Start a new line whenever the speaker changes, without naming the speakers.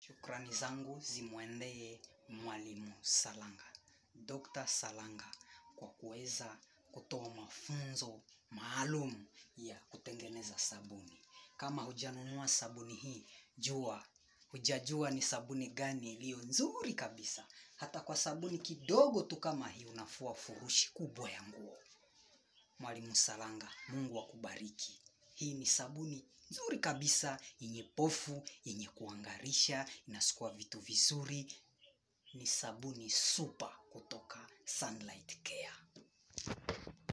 Shukrani zangu zimwendee Mwalimu Salanga, Dr. Salanga kwa kuweza kutoa mafunzo maalum ya kutengeneza sabuni. Kama hujanunua sabuni hii, jua, hujajua ni sabuni gani iliyo nzuri kabisa. Hata kwa sabuni kidogo tu kama hii unafua furushi kubwa ya nguo. Mwalimu Salanga, Mungu akubariki. Hii ni sabuni nzuri kabisa, yenye pofu, yenye kuangarisha, inasukua vitu vizuri. Ni sabuni super kutoka Sunlight Care.